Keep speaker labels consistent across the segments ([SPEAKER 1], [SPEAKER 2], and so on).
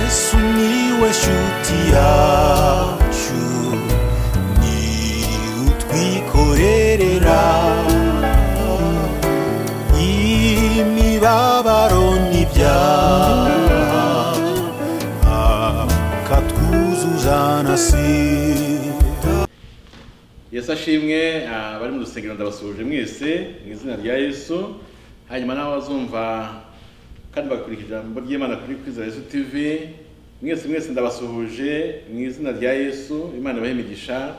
[SPEAKER 1] Sumiłeś utiaciu Ni utwikorerera Imibabaro n'ibyaha Akatwuzuzanasira
[SPEAKER 2] yesu ashimwe abari mu rusengero ndabasuhuje mwese mu izina rya yesu hanyuma nawe bazumva kandi bagakurikira ijambo ry'imana kuri kwiza yesu tv mwese mwese ndabasuhuje mu izina rya yesu imana ibahe imigisha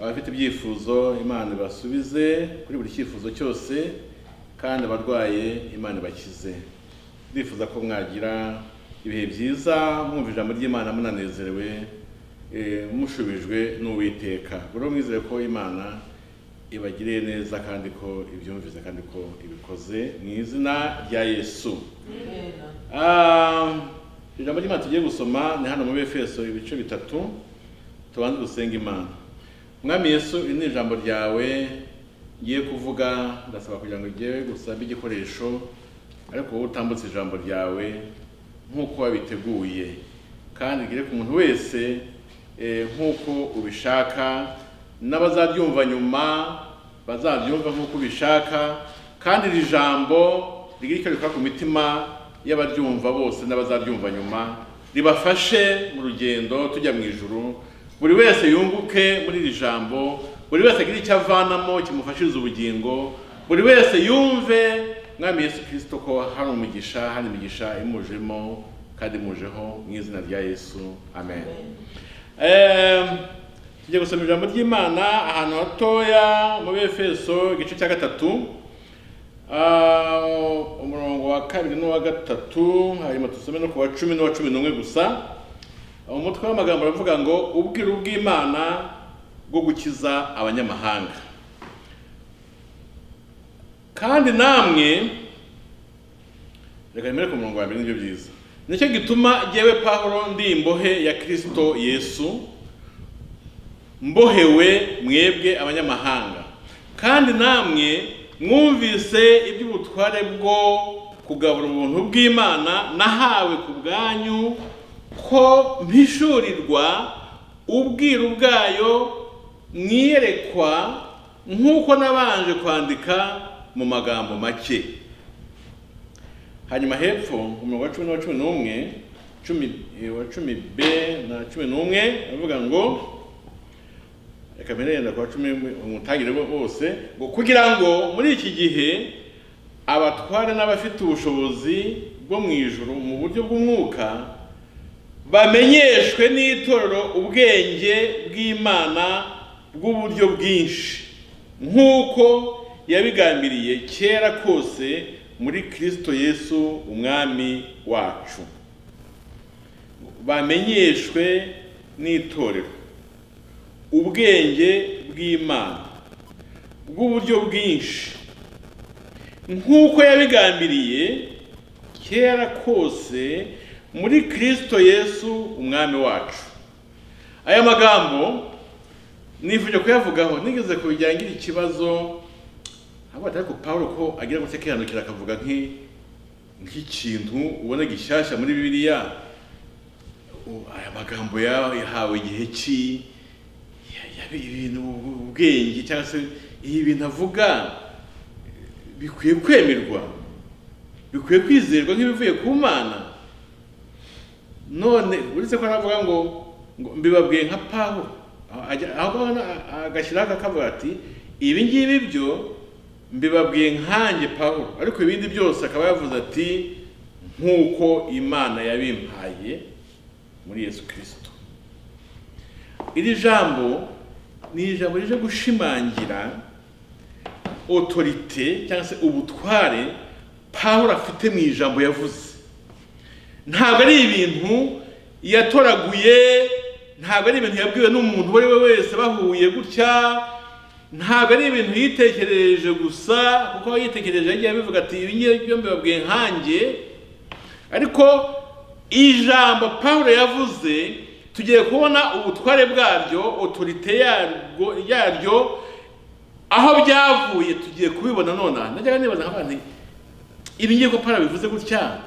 [SPEAKER 2] abafite ibyifuzo imana ibasubize kuri buri cyifuzo cyose kandi abarwaye imana ibakize ndifuza ko mwagira ibihe byiza mwumva ijambo ry'imana munanezerewe eh, mushubijwe n'uwiteka rero mwizere ko imana ibagiriye neza kandi ko ibyumvise kandi ko ibikoze mu izina rya yesu Ah, ijambo ry'imana tugiye gusoma ni hano mu befeso ibice bitatu tubanze dusenga imana mwami yesu iri ni ijambo ryawe ngiye kuvuga ndasaba kugira ngo rijye gusa igikoresho ariko wowe utambutse ijambo ryawe nk'uko wabiteguye kandi rigere ku muntu wese eh, nk'uko ubishaka n'abazaryumva nyuma bazaryumva nk'uko ubishaka kandi iri jambo rigire icyo rikora ku mitima y'abaryumva bose n'abazaryumva nyuma ribafashe mu rugendo tujya mu ijuru buri wese yunguke muri iri jambo buri wese agire icyo avanamo kimufashiriza ubugingo buri wese yumve mwami yesu kirisito ko hari umugisha hari imigisha imujemo kandi imujeho mu izina rya yesu amen, Em, tujya gusoma ijambo ry'imana ahantu hatoya muri efeso igice cya gatatu Ah, umurongo wa kabiri n'uwa gatatu hanyuma dusome no ku wa cumi n'uwa cumi n'umwe gusa umutwe w'amagambo aravuga ngo ubwiru bw'imana bwo gukiza abanyamahanga kandi namwe reka nimere ku murongo wa mbere nibyo byiza nicyo gituma jyewe pahuro ndi imbohe ya kirisito yesu mbohewe mwebwe abanyamahanga kandi namwe mwumvise iby'ubutware bwo kugabura ubuntu bw'imana nahawe ku bwanyu ko mpishurirwa ubwiru bwayo mwiyerekwa nk'uko nabanje kwandika mu magambo make hanyuma hepfo umurongo wa cumi n'uwa cumi n'umwe cumi eh, wa cumi b na cumi n'umwe aravuga ngo reka mbere yenda kuwa cumi umutangire bose ngo kugira ngo muri iki gihe abatware n'abafite ubushobozi bwo mu ijuru mu buryo bw'umwuka bamenyeshwe n'itorero ubwenge bw'imana bw'uburyo bwinshi nk'uko yabigambiriye kera kose muri kirisito yesu umwami wacu bamenyeshwe n'itorero ubwenge bw'imana bw'uburyo bwinshi nk'uko yabigambiriye kera kose muri kirisito yesu umwami wacu aya magambo nifuje kuyavugaho nigeze kubigira ikibazo ntabwo batari ku pawulo ko agira gutya akihanukira akavuga nk'i- nk'ikintu ubona gishyashya muri bibiliya U- aya magambo yahawe igihe ki ya- yabe ibintu ubwenge cyangwa se ibi bintu avuga eh, bikwiye kwemerwa bikwiye kwizerwa nk'ibivuye ku mana none uretse ko navuga ngo ngo mbibabwiye nka pawulo aho ajya- aho ngaho na- agashyiraho akakavuga ati ibi ngibi byo mbibabwiye nkanjye pawulo ariko ibindi byose akaba yavuze ati nk'uko imana yabimpaye muri yesu kirisito iri jambo ni ijambo rije gushimangira otorite cyangwa se ubutware pawulo afite mu ijambo yavuze ntabwo ari ibintu yatoraguye ntabwo ari ibintu yabwiwe n'umuntu uwo ari we wese bahuye gutya ntabwo ari ibintu yitekereje gusa kuko aho yitekereje yagiye abivuga ati ibi ngibi byo mbibabwiye nkanjye ariko ijambo pawulo yavuze tugiye kubona ubutware bwaryo otorite yarwo yaryo aho byavuye tugiye kubibona nonaha najyaga nibaza nk'abantu nti, ibi ngiye ko pawulo bivuze gutya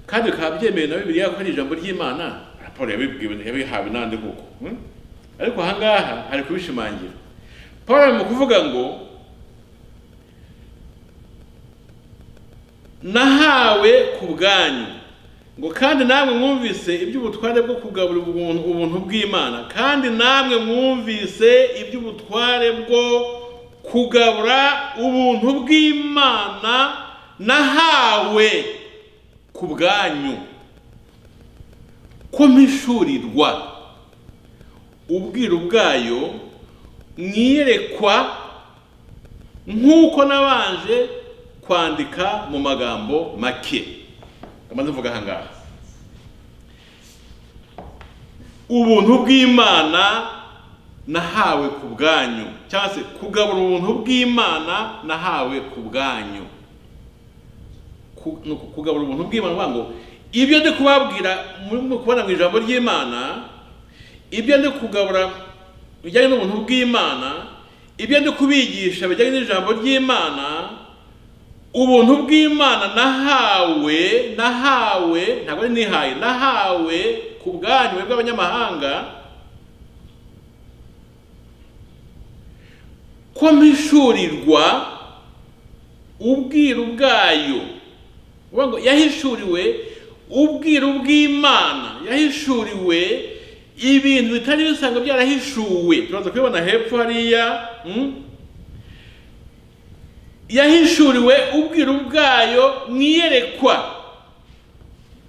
[SPEAKER 2] kandi bikaba byemewe na bibiliya ko ari ijambo ry'imana paul yabibwiwe yabihawe n'andi koko hmm? ariko aha ngaha ari kubishimangira paul mu kuvuga ngo nahawe ku bwanyu ngo kandi namwe mwumvise iby'ubutware bwo kugabura ubuntu ubuntu bw'imana kandi namwe mwumvise iby'ubutware bwo kugabura ubuntu bw'imana nahawe ku bwanyu ko mpishurirwa ubwiru bwayo mwiyerekwa nk'uko nabanje kwandika mu magambo make amaze mvuga aha ngaha ubuntu bw'imana nahawe ku bwanyu cyangwa se kugabura ubuntu bw'imana nahawe ku bwanyu ku- ni uku- kugabura ubuntu bw'imana vuga ngo ibyo ndi kubabwira muri kubona mu ijambo ry'imana ibyo ndi kugabura bijyanye n'ubuntu bw'imana ibyo ndi kubigisha bijyanye n'ijambo ry'imana ubuntu bw'imana nahawe nahawe ntabwo ari nihaye nahawe ku bwanyu mwebwe bw'abanyamahanga ko mpishurirwa ubwiru bwayo uvuga ngo yahishuriwe ubwiru bw'imana yahishuriwe ibintu bitari bisanzwe byarahishuwe turaza kubibona hepfo hariya mm? yahishuriwe ubwiru bwayo mwiyerekwa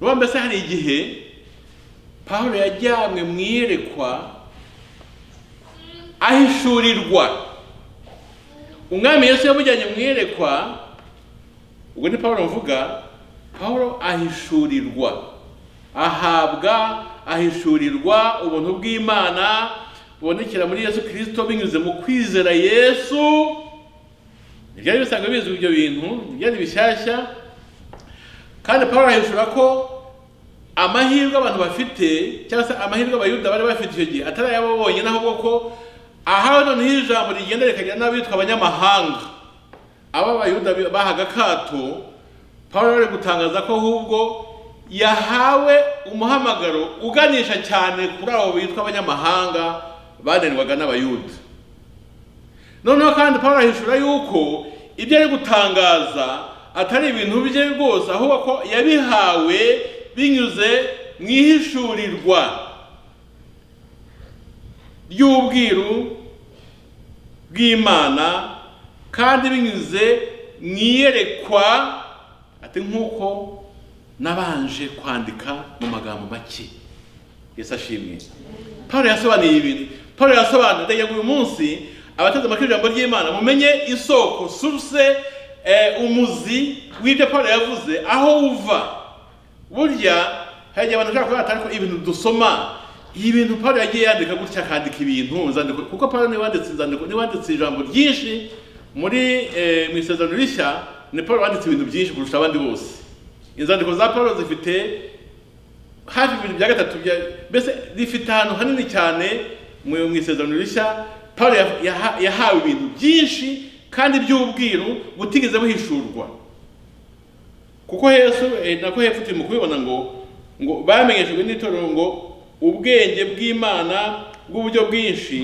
[SPEAKER 2] uba mbese hari igihe pawulo yajyanywe mu iyerekwa ahishurirwa umwami yesu yamujyanye mu iyerekwa ubwo ni pawulo mvuga pawulo ahishurirwa ahabwa ahishurirwa ubuntu bw'imana bubonekera muri yesu kirisito binyuze mu kwizera yesu ntibyari bisanzwe bizwi ibyo bintu ntibyari bishyashya kandi pawulo ahishura ko amahirwe abantu bafite cyangwa se amahirwe abayuda bari bafite icyo gihe atari ayabo bonyine ahubwo ko ahawe noneho ijambo rigenda rikagera n'abitwa abanyamahanga aba abayuda bi- bahaga akato pawulo ari gutangaza ko ahubwo yahawe umuhamagaro uganisha cyane kuri abo bitwa abanyamahanga bananirwaga n'abayuda noneho kandi pawulo ahishura yuko ibyo ari gutangaza atari ibintu bye rwose ahubwo ko yabihawe binyuze mu ihishurirwa ry'ubwiru bw'imana kandi binyuze mu iyerekwa ati nk'uko nabanje kwandika mu magambo make yesu ashimwe paul yasobanuye ibintu paul yasobanuye ndagira ngo uyu munsi abateze amatwi ijambo ry'imana mumenye isoko suruse eh, umuzi w'ibyo paul yavuze aho uva burya hari igihe abantu bashobora kuba batari ko ibintu dusoma ibintu paul yagiye yandika gutya akandika ibintu mu nzandiko kuko paul niwe wanditse inzandiko niwe wanditse ijambo ryinshi muri eh, mu isezerano rishya ni paul wanditse ibintu byinshi kurusha abandi bose inzandiko za paul zifite hafi ibintu bya gatatu bya mbese rifite ahantu hanini cyane mu mu isezerano rishya paul yaha- yaha- yahawe ibintu byinshi kandi by'ubwiru butigeze buhishurwa kuko yesu eh, nako hepfo turi mu kubibona ngo ngo bamenyeshejwe n'itorero ngo ubwenge bw'imana bw'uburyo bwinshi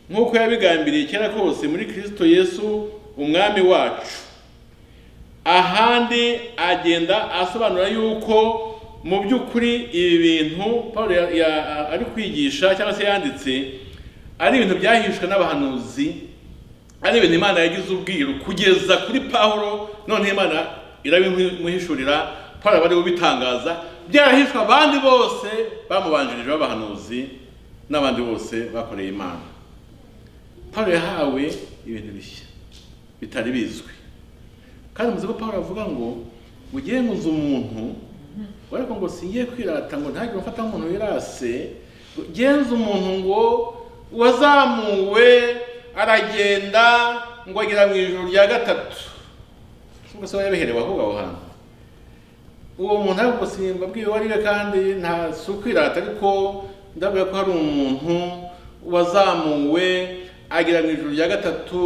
[SPEAKER 2] nk'uko yabigambiriye kera kose muri kristo yesu umwami wacu ahandi agenda asobanura yuko mu by'ukuri ibi bintu paul ya- ya- ari kwigisha cyangwa se yanditse ari ibintu byahishwe n'abahanuzi ari ibintu imana yagize ubwiru kugeza kuri pawulo none imana irabimuhishurira pawulo aba ari ubitangaza byarahishwe abandi bose bamubanjirije b'abahanuzi n'abandi bose bakoreye imana pawulo yahawe ibintu bishya bitari bizwi kandi muzi ko pawulo avuga ngo mugiye muzi umuntu ariko ngo singiye kwirata ngo ntagire ufata nk'umuntu wirase ngo genza umuntu ngo wazamuwe aragenda ngo agera mu ijoro rya gatatu cyangwa se wabiherewe aho ngaho hantu uwo muntu ariko simba bwiwe uwo ari we kandi nta si ukwirata ariko ndabwira ko hari umuntu wazamuwe agera mu ijoro rya gatatu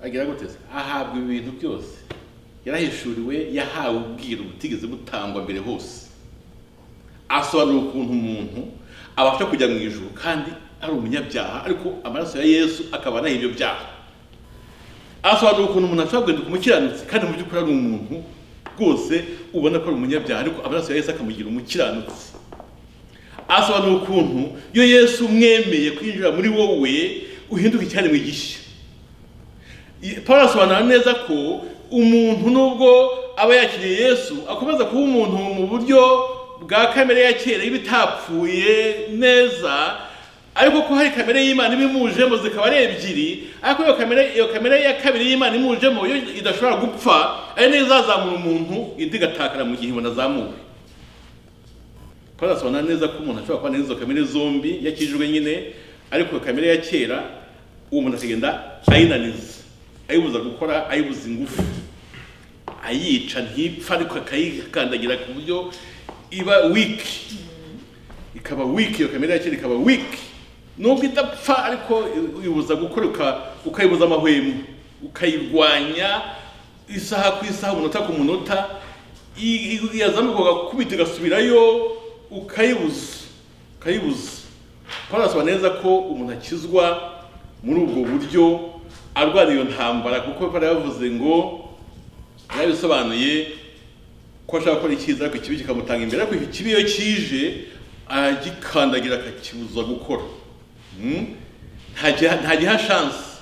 [SPEAKER 2] agera gute se? ahabwa ibi bintu byose yarahishuriwe yahawe ubwiru butigeze butangwa mbere hose asobanura ukuntu umuntu abasha kujya mu ijuru kandi ari umunyabyaha ariko amaraso ya yesu akaba anaha ibyo byaha asobanura ukuntu umuntu ashobora guhinduka umukiranutsi kandi mu by'ukuri ari umuntu rwose ubona ko ari umunyabyaha ariko amaraso ya yesu akamugira umukiranutsi asobanura ukuntu iyo yesu umwemeye kwinjira muri wowe uhinduka icyaremwe gishya paul asobanura neza ko umuntu nubwo aba yakiriye yesu akomeza kuba umuntu mu buryo bwa kamere ya kera y'ibitapfuye neza ariko ko hari kamere y'imana ibimujemo zikaba ari ebyiri ariko iyo kamere iyo kamere ya kabiri y'imana imujemo yo idashobora gupfa ari nayo izazamura umuntu indi igatakara mu gihe umuntu azamuwe paul asobanura neza ko umuntu ashobora kubana n'izo kamere zombi yakijijwe nyine ariko iyo kamere ya kera uwo muntu akagenda ayinaniza ayibuza gukora ayibuza ingufu ayica ntipfa ariko akayikandagira ku buryo iba wiki ikaba wiki iyo kamere yakera ikaba wiki nubwo idapfa ariko uyibuza gukora uka- ukayibuza amahwemo ukayirwanya isaha ku isaha umunota ku munota i- i- yazamuka ugakubita igasubirayo ukayibuza ukayibuza paul asobanura neza ko umuntu akizwa muri ubwo buryo arwana iyo ntambara kuko bari yavuze ngo yarabisobanuye ko ashaka gukora icyiza ariko ikibi kikamutanga imbere ariko iki kibi iyo kije aragikandagira akakibuza gukora Mm? Ntagiha- ntagiha shansi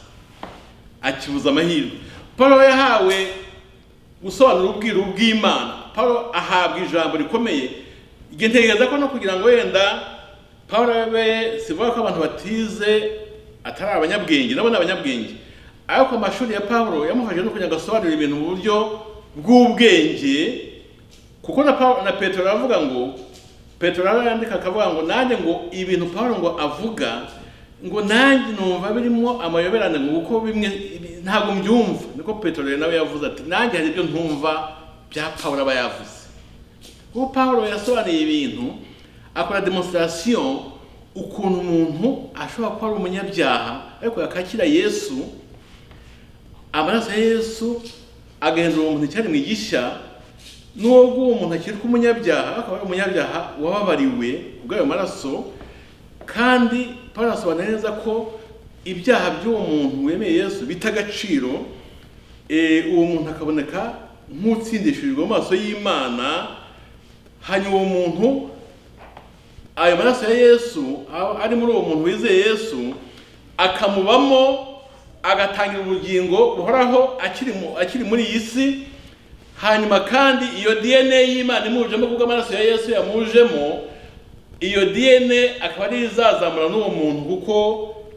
[SPEAKER 2] akibuza amahirwe paul yahawe gusobanura ubwiru bw'imana paul ahabwa ijambo rikomeye igihe ntekereza ko no kugira ngo wenda paul abe sivuga ko abantu batize atari abanyabwenge nabo ni abanyabwenge ariko amashuri ya paul yamufashije no kugira ngo asobanure ibintu mu buryo bw'ubwenge kuko na Paul- na petero aravuga ngo petero arandika akavuga ngo nanjye ngo ibintu paul ngo avuga ngo nanjye numva birimo amayoberane ngo kuko bimwe ibi- ntabwo mbyumva niko petero rero nawe yavuze ati nanjye hari ibyo ntumva bya paul aba yavuze kuko paul yasobanuye ibintu akora demonstration ukuntu umuntu ashobora kuba ari umunyabyaha ariko yakakira yesu amaraso ya yesu agahindura uwo muntu icyaremwe gishya nubwo uwo muntu akiri umunyabyaha akaba ari umunyabyaha wababariwe bw'ayo maraso kandi paul asobanura neza ko ibyaha by'uwo muntu wemeye yesu bita agaciro eh, uwo muntu akaboneka nk'utsindishirijwe mu maso y'imana hanyuma uwo muntu ayo maraso ya yesu a- ari muri uwo muntu wizeye yesu akamubamo agatangira ubugingo buhoraho akiri mu- akiri muri iyi si hanyuma kandi iyo dna y'imana imujemo kuko amaraso ya yesu yamujemo iyo dna akaba ari izazamura n'uwo muntu kuko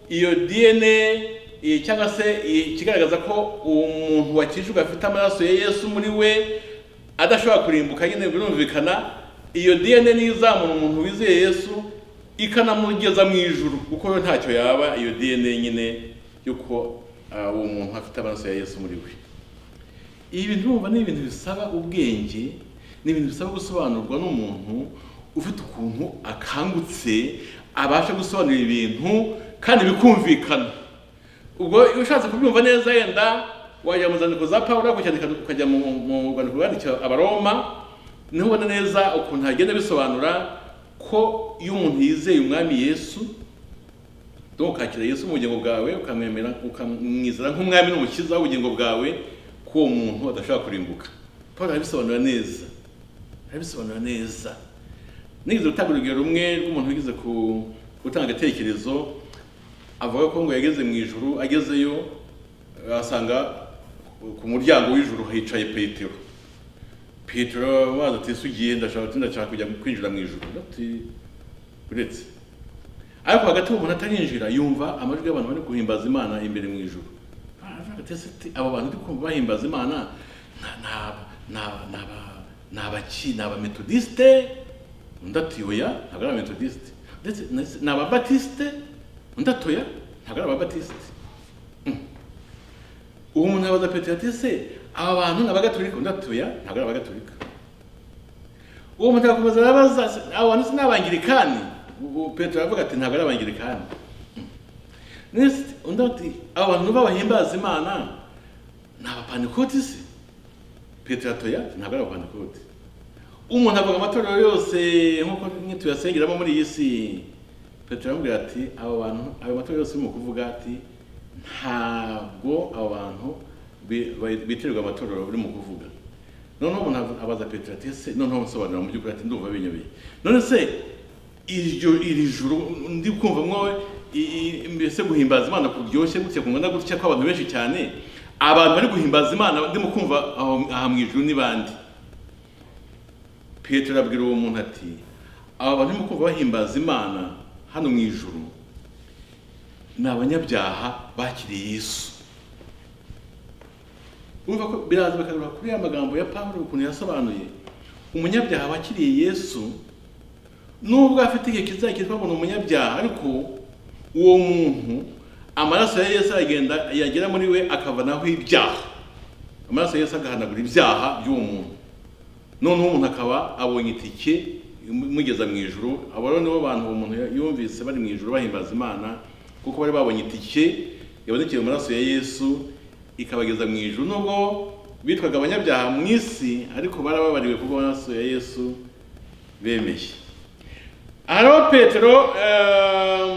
[SPEAKER 2] iyo dna eh, cyangwa se eh, ikigaragaza ko uwo muntu wakijijwe afite amaraso ya yesu muri we adashobora kurimbuka nyine birumvikana iyo dna niyo izamura umuntu wizeye yesu ikanamugeza mu ijuru kuko yo ntacyo yaba iyo dna nyine y'uko ah, uwo muntu afite amaraso ya yesu muri we ibi bintu urumva ni ibintu bisaba ubwenge ni ibintu bisaba gusobanurwa n'umuntu ufite ukuntu akangutse abasha gusobanura ibintu kandi bikumvikana ubwo iyo ushatse kubyumva neza yenda wajya mu zandiko za pawulo ukacyandika ukajya mu mu rwandiko rwandikira abaroma niho ubona neza ukuntu hagenda bisobanura ko iyo umuntu yizeye umwami yesu donc ukakira yesu mu bugingo bwawe ukamwemera ukamwizera nk'umwami n'umukiza w'ubugingo bwawe ko uwo muntu adashobora kurimbuka paul arabisobanura neza arabisobanura neza nigeze gutanga urugero rumwe rw'umuntu wigeze ku- gutanga agatekerezo avuga ko ngo yageze mu ijuru agezeyo asanga ku- ku muryango w'ijuru hicaye petero petero waza ati ese ugiye ndashaka ati ndashaka kujya kwinjira mu ijuru ati uretse ariko hagati uwo muntu atarinjira yumva amajwi y'abantu bari guhimbaza imana imbere mu ijoro aravuga ati, "Ese ti, abo bantu ndi kumva bahimbaza imana na- na- na- na- ni abaki ni abametodisite undi ati oya ntabwo ari abametodisite ndetse ndetse ni ababatisite undi ati oya ntabwo ari ababatisite Mm. uwo muntu abaza petero ati ese aba bantu ni abagatolika undi ati oya ntabwo ari abagatolika uwo muntu agakomeza arabaza se- abo bantu sinabangirikani petero aravuga ati ntabwo ari abangirikani Nese undi ati abo bantu b'abahimbaza imana ni abapantikoti se petero atoya ntabwo ari abapantikoti umuntu avuga amatorero yose nk'uko mwe tuyasengeramo muri iyi si petero aramubwira ati abo bantu ayo matorero yose urimo kuvuga ati ntabwo abo bantu bi- ba- bitirirwa amatorero urimo kuvuga noneho umuntu avu- abaza petero ati ese noneho nsobanura mu by'ukuri ati ndumva binyobeye none se iryo iri juru ndi kumva mwowe i- i- mbese guhimbaza imana kuryoshye gutya kungana gutya kw'abantu benshi cyane abantu bari guhimbaza imana ndimo kumva aho- aha mu ijuru ni bande petero abwira uwo muntu ati aba bantu urimo kumva bahimbaza imana hano mu ijuru ni abanyabyaha bakiriye yesu urumva ko biraza bakagarura kuri ya magambo ya pawulo ukuntu yasobanuye umunyabyaha wakiriye yesu nubwo afite igihe kizajya twabona umunyabyaha ariko uwo muntu amaraso ya yesu aragenda yagera muri we akavanaho ibyaha amaraso ya yesu agahanagura ibyaha by'uwo muntu noneho umuntu akaba abonye itike imugeza mu ijuru abo rero nibo bantu uwo muntu yumvise bari mu ijuru bahimbaza imana kuko bari babonye itike yabonekeye mu maraso ya yesu ikabageza mu ijuru nubwo bitwaga abanyabyaha mu isi ariko barababariwe kuko amaraso ya yesu bemeye aha rero petero eh,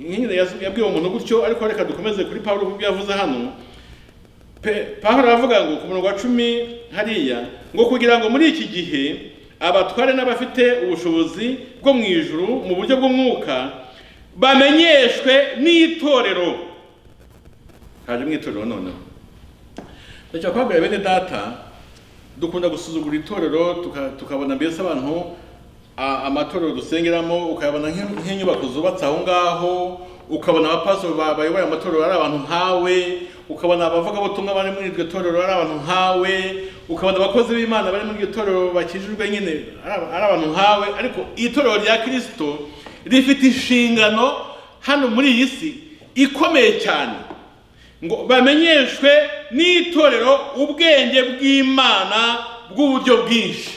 [SPEAKER 2] nyine yas- yabwiye uwo muntu gutyo ariko reka dukomeze kuri pawulo kuko ibyo yavuze hano Pe- Pawulo aravuga ngo ku murongo wa cumi hariya ngo kugira ngo muri iki gihe abatware n'abafite ubushobozi bwo mu ijuru mu buryo bw'umwuka bamenyeshwe n'itorero haje mu itorero noneho ndashaka kubabwira bene data dukunda gusuzugura itorero tuka- tukabona mbese abantu a- amatorero dusengeramo ukayabona nk'in- nk'inyubako zubatse aho ngaho ukabona abapasiteri ba- bayoboye amatorero ari abantu nkawe ukabona abavugabutumwa bari muri iryo torero ari abantu nkawe ukabona abakozi b'imana bari muri iryo torero bakijijwe nyine ari aba- ari abantu nkawe ariko iri torero rya kirisito rifite inshingano hano muri iyi si ikomeye cyane ngo bamenyeshwe n'itorero ubwenge bw'imana bw'uburyo bwinshi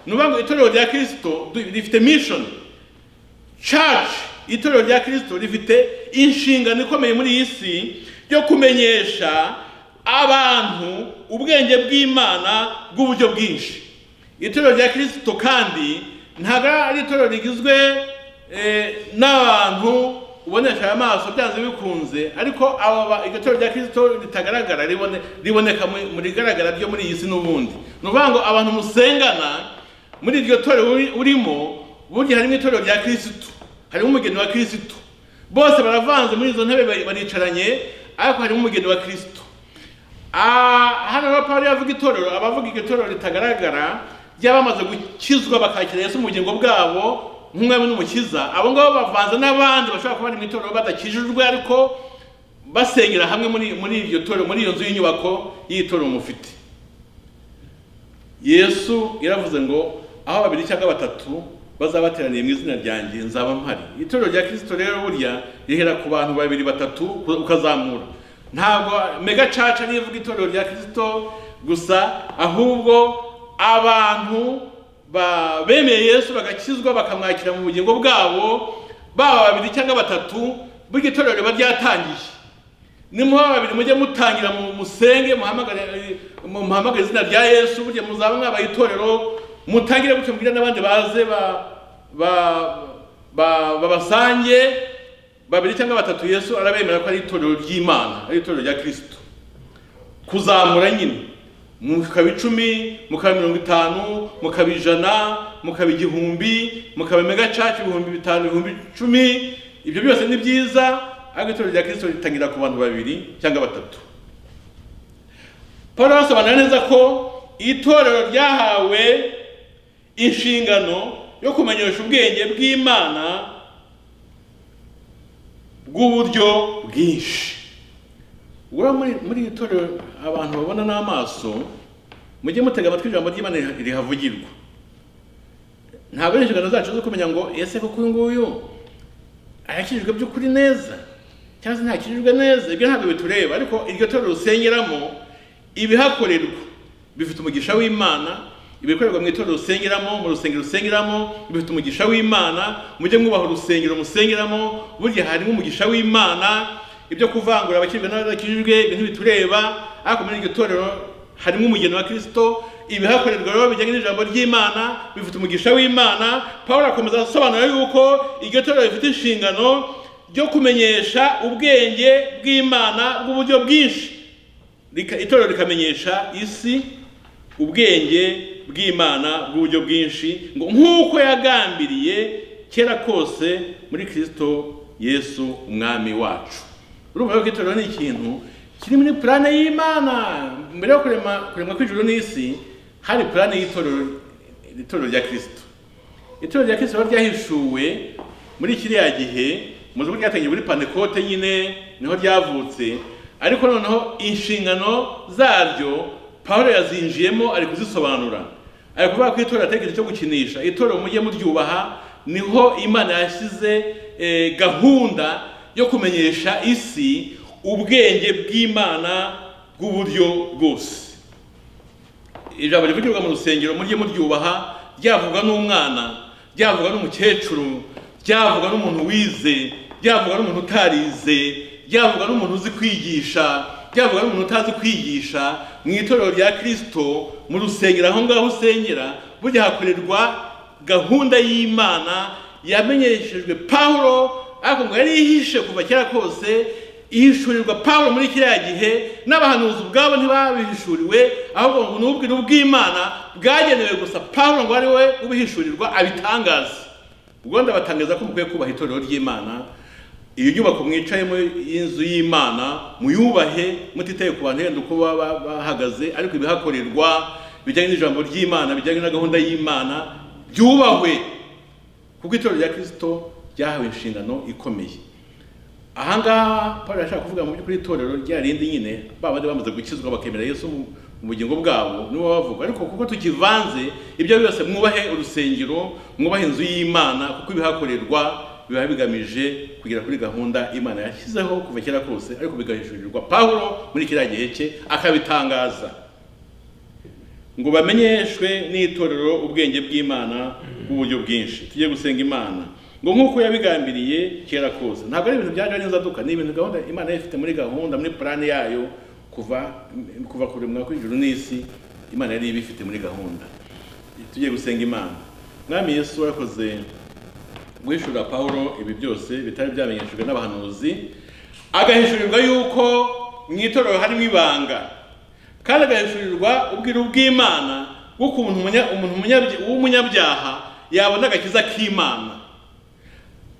[SPEAKER 2] ni ukuvuga ngo itorero rya kirisito du- rifite mission church itorero rya kirisito rifite inshingano ikomeye muri iyi si yo kumenyesha abantu ubwenge bw'imana bw'uburyo bwinshi itorero rya kirisito kandi ntabwo ari itorero rigizwe eh, n'abantu ubonesha aya maso byanze bikunze ariko aba ba- iryo torero rya kirisito ritagaragara ribone- riboneka muri- mu bigaragara byo muri iyi si n'ubundi ni ukuvuga ngo abantu musengana muri iryo torero uri- urimo burya harimo itorero rya kirisito harimo umugeni wa kirisito bose baravanze muri izo ntebe bari- baricaranye ariko harimo umugeni wa kirisito Ah, hano rero Pawulo yavuga itorero abavuga iryo torero ritagaragara ry'abamaze gukizwa bakakira Yesu mu bugingo bwabo nk'umwami n'umukiza abo ngabo bavanze n'abandi bashobora kuba bari mu itorero badakijijwe ariko basengera hamwe muri muri iryo torero muri iyo nzu y'inyubako y'iri torero mufite yesu yaravuze ngo aho babiri cyangwa batatu bazaba bateraniye mu izina ryanjye nzaba mpari itorero rya kirisito rero burya rihera ku bantu babiri batatu ukazamura ntabwo mega caca niyo ivuga itorero rya kirisito gusa ahubwo abantu ba- bemeye yesu bagakizwa bakamwakira mu bugingo bwabo baba babiri cyangwa batatu burya itorero riba ryatangiye nimuha babiri mujye mutangira mu- musenge muhamagare mu- muhamagare izina rya yesu burya muzaba mwabaye itorero mutangire gutyo mubwire n'abandi baze ba- ba- ba- babasange babiri cyangwa batatu yesu arabemera ko ari itorero ry'imana ari itorero rya kirisito kuzamura nyine mukaba icumi mukaba mirongo itanu mukaba ijana mukaba igihumbi mukaba mega caci ibihumbi bitanu ibihumbi icumi ibyo byose ni byiza ariko itorero rya kirisito ritangira ku bantu babiri cyangwa batatu paul arasobanura neza ko itorero ryahawe inshingano yo kumenyesha ubwenge bw'imana bw'uburyo bwinshi ubura muri muri iri torero abantu babona n'amaso mujye mutega amatwi ijambo ry'imana riha- rihavugirwa ntabwo ari inshingano zacu zo kumenya ngo ese koko uyu nguyu arakijijwe by'ukuri neza cyangwa se ntakijijwe neza ibyo ntabwo bitureba ariko iryo torero usengeramo ibihakorerwa bifite umugisha w'imana ibikorerwa mu itorero usengeramo mu rusengero usengeramo bifite umugisha w'imana mujye mwubaha urusengero musengeramo burya harimo umugisha w'imana ibyo kuvangura abakijijwe n'abadakijijwe ibintu bitureba ariko muri iryo torero harimo umugeni wa kirisito ibihakorerwa rero bijyanye n'ijambo ry'imana bifite umugisha w'imana paul akomeza asobanura yuko iryo torero rifite inshingano ryo kumenyesha ubwenge bw'imana bw'uburyo bwinshi Rika- itorero rikamenyesha isi ubwenge bw'imana bw'uburyo bwinshi ngo nk'uko yagambiriye kera kose muri kirisito yesu umwami wacu urumva rero ko itorero ni ikintu kiri muri purane y'imana mbere yo kurema kuremwa kw'ijuru n'isi hari purane y'itorero itorero rya kirisito itorero rya kirisito riba ryahishuwe muri kiriya gihe mu buryo ryatangiye muri pantekote nyine niho ryavutse ariko noneho inshingano zaryo pawulo yazinjiyemo ari kuzisobanura ari kuvuga ko itorero atari ikintu cyo gukinisha itorero mujye muryubaha niho imana yashyize eh, gahunda yo kumenyesha isi ubwenge bw'imana bw'uburyo bwose ijambo rivugirwa mu rusengero mujye muryubaha ryavuga n'umwana ryavuga n'umukecuru ryavuga n'umuntu wize ryavuga n'umuntu utarize ryavuga n'umuntu uzi kwigisha ryavuga n'umuntu utazi kwigisha mu itorero rya kirisito mu rusengero aho ngaho usengera burya hakorerwa gahunda y'imana yamenyeshejwe pawulo ariko ngo yari ihishe kuva kera kose ihishurirwa pawulo muri kiriya gihe n'abahanuzi ubwabo ntibabihishuriwe ahubwo ngo ni ubwira ubw'imana bwagenewe gusa pawulo ngo ari we ubihishurirwa abitangaze ubwo ndabatangaza ko mukwiye kubaha itorero ry'imana iyo nyubako mwicayemo y'inzu y'imana muyubahe mutitaye ku bantu yenda uko baba bahagaze ariko ibihakorerwa bijyanye n'ijambo ry'imana bijyanye na gahunda y'imana byubahwe kuko itorero rya kirisito ryahawe inshingano ikomeye ahangaha paul arashaka kuvuga mu by'ukuri itorero rya rindi nyine ba bandi bamaze gukizwa bakemera yesu mu mu bugingo bwabo nibo bavuga ariko kuko tukivanze ibyo byose mwubahe urusengero mwubahe inzu y'imana kuko ibihakorerwa biba bigamije kugera kuri gahunda imana yashyizeho kuva kera kose ariko bigahishurirwa pawulo muri kiriya gihe cye akabitangaza ngo bamenyeshwe n'itorero ubwenge bw'imana bw'uburyo bwinshi tujye gusenga imana ngo nk'uko yabigambiriye kera kose ntabwo ari ibintu byaje n'inzaduka ni ibintu gahunda imana yari ifite muri gahunda muri purani yayo kuva kuva kuremwa kw'ijuru n'isi imana yari ibifite muri gahunda tujye gusenga imana mwami yesu warakoze guhishurira pawulo ibi byose bitari byamenyeshejwe n'abahanuzi agahishurirwa yuko mu itorero harimo ibanga kandi agahishurirwa ubwira ubw'imana bw'ukuntu umunya- umuntu umunyabya- w'umunyabyaha yabona agakiza k'imana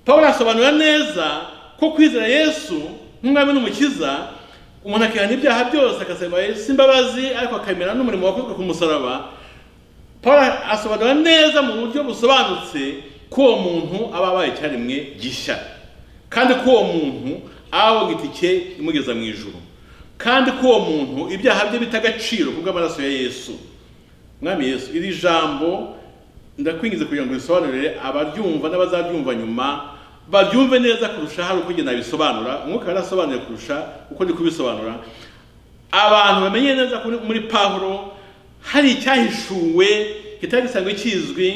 [SPEAKER 2] pawulo asobanura neza ko kwizera yesu nk'umwami n'umukiza umuntu akihana ibyaha byose agasaba yesu imbabazi ariko akemera n'umurimo wakozwe ku musaraba pawulo asobanura neza mu buryo busobanutse ko uwo muntu aba abaye icyaremwe gishya kandi ko uwo muntu aba itike imugeza mu ijuru kandi ko uwo muntu ibyaha bye bita agaciro kubw'amaraso ya yesu mwami yesu iri jambo ndakwingiza kugira ngo risobanurire abaryumva n'abazaryumva nyuma baryumve neza kurusha hari uko ngenda bisobanura umwuka yarasobanuye kurusha uko ndi kubisobanura abantu bamenye neza ko muri pawulo hari icyahishuwe kitari gisanzwe kizwi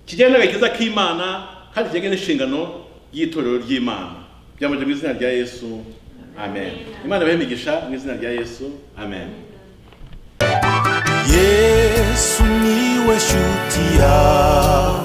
[SPEAKER 2] kijyanye n'agakiza k'imana kandi kijyanye n'inshingano y'itorero ry'imana byamaje mu izina rya yesu amen imana ibahe imigisha mu izina rya yesu amen
[SPEAKER 1] yesu niwe shuti yawe